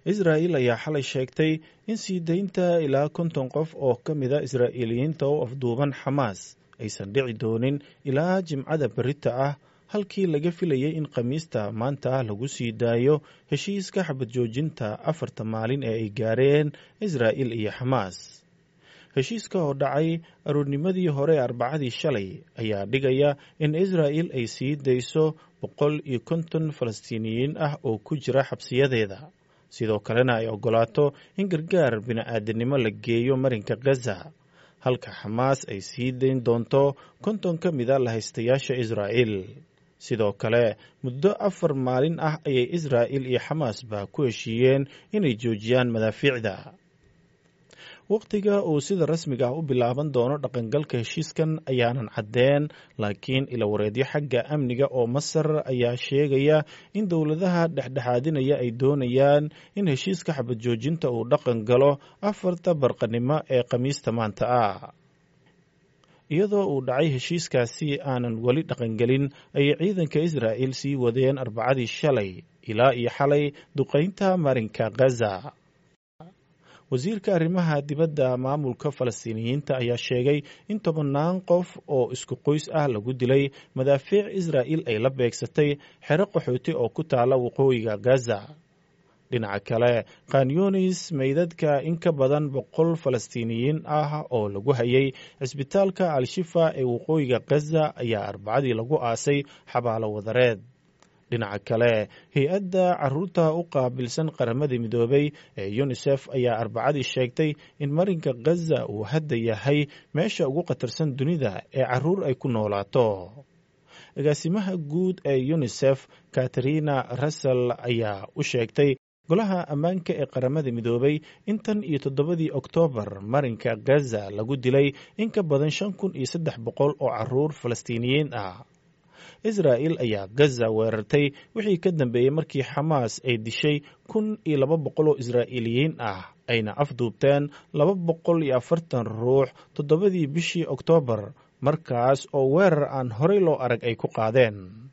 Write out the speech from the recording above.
israa'il ayaa xalay sheegtay in sii daynta ilaa konton qof oo ka mida israa'iiliyiinta oo afduuban xamaas aysan dhici doonin ilaa jimcada berita ah halkii laga filayay in khamiista maanta lagu sii daayo heshiiska xabad joojinta afarta maalin ee ay gaareen israa'il iyo xamaas heshiiska oo dhacay aroornimadii hore ee arbacadii shalay ayaa dhigaya in israa'il ay sii dayso boqol iyo konton falastiiniyiin ah oo ku jira xabsiyadeeda sidoo kalena ay oggolaato in gargaar bini'aadanimo la geeyo marinka gaza halka xamaas ay sii dayn doonto konton ka mida lahaystayaasha israa'il sidoo kale muddo afar maalin ah ayay israa'il iyo xamaasba ku heshiiyeen inay joojiyaan madaafiicda wakhtiga uu sida rasmiga ah u bilaaban doono dhaqangalka heshiiskan ayaanan caddeen laakiin ilawareedyo xagga amniga oo masar ayaa sheegaya in dowladaha dhexdhexaadinaya ay doonayaan in heshiiska xabad joojinta uu dhaqan galo afarta barqanimo ee khamiista maanta ah iyadoo uu dhacay heshiiskaasi aanan weli dhaqangelin ayay ciidanka israa'il sii wadeen arbacadii shalay ilaa iyo xalay duqaynta marinka gaza wasiirka arrimaha dibadda maamulka falastiiniyiinta ayaa sheegay in tobannaan qof oo isku qoys ah lagu dilay madaafiic israa'il ay la beegsatay xero qaxooti oo ku taala waqooyiga gaza dhinaca kale khanyunis meydadka in ka badan boqol falastiiniyiin ah oo lagu hayay cisbitaalka al-shifa ee waqooyiga gaza ayaa arbacadii lagu aasay xabaalo wadareed dhinaca kale hay-adda caruurta u qaabilsan qaramada midoobay ee yunisef ayaa arbacadii sheegtay in marinka gaza uu hadda yahay meesha ugu khatarsan dunida ee caruur ay ku noolaato agaasimaha guud ee yunisef katarina russell ayaa u sheegtay golaha ammaanka ee qaramada midoobay in tan iyo toddobadii oktoobar marinka gaza lagu dilay in ka badan shan kun iyo saddex boqol oo caruur falastiiniyiin ah israa'il ayaa gaza weerartay wixii ka dambeeyey markii xamaas ay dishay kun iyo laba boqol oo israa'iiliyiin ah ayna afduubteen laba boqol iyo afartan ruux toddobadii bishii oktoobar markaas oo weerar aan horey loo arag ay ku qaadeen